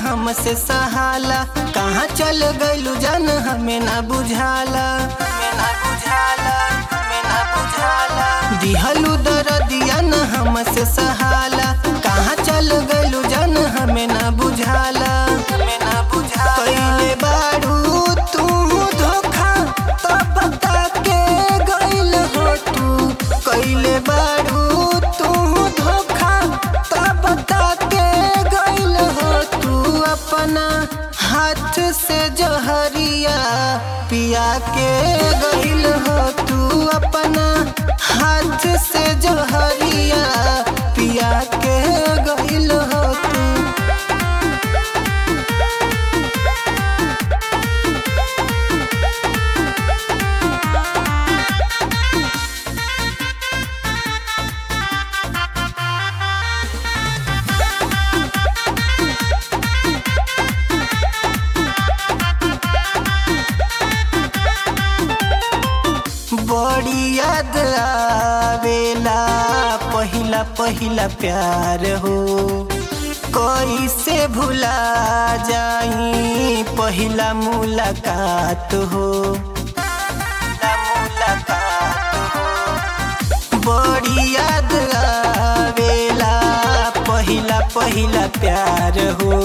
हमसे सहाला कहाँ चल गइलू जान हमें ना बुझाला हमें ना बुझाला हमें ना बुझाला दिहलू दरदिया न हमसे सहाला कहाँ चल गइलू जान हमें ना बुझाला हमें ना बुझाला कइले बारू तू धोखा तब बता के गइल हो तू कइले बारू तू धोखा तब बता के गइल हो तू अपना हाथ से जहरिया पिया के गइल हो तू अपना हाथ से जहरिया पिया के गइल हो तू बड़ी याद आवेला पहिला पहिला प्यार हो कैसे भुला जाई पहिला मुलाकात हो पहिला मुलाकात हो बड़ी याद आवेला पहिला पहिला प्यार हो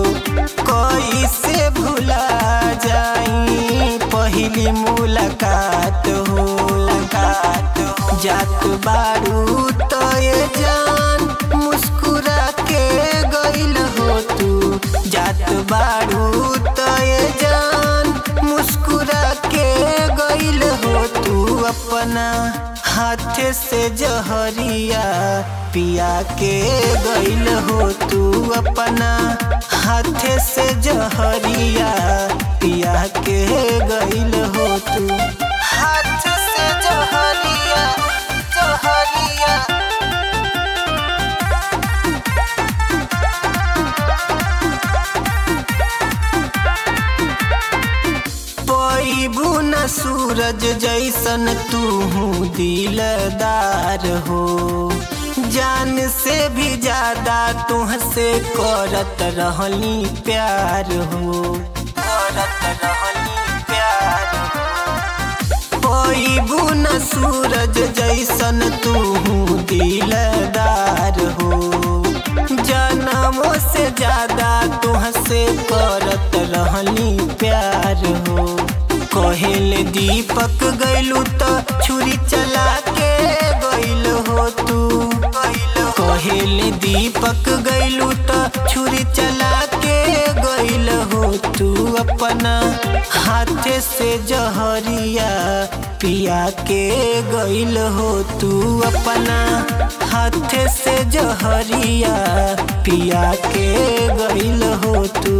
कैसे भुला जाई पहिली मुलाकात हो मुलाकात हो जात बारू तो ये जान मुस्कुरा के गइल हो तू जात बारू तो ये जान मुस्कुरा के गइल हो तू अपना हाथ से जहरिया पिया के गइल हो तू अपना हाथ से जहरिया पिया के गइल हो तू हाथ से जहरिया जहरिया पैबू न सूरज जैसन तू दिलदार हो जान से भी ज्यादा तुहसे करत रहली प्यार हो करत रहली प्यार हो पैबू न सूरज जैसन तू दिलदार हो जनमों से ज्यादा तुहसे करत रहली प्यार हो कहेल दीपक गइलू तो छुरी चला के गइल हो तू कहेल दीपक गइलू तो छुरी चला के गइल हो तू अपना हाथ से जहरिया पिया के गइल हो तू अपना हाथ से जहरिया पिया के गइल हो तू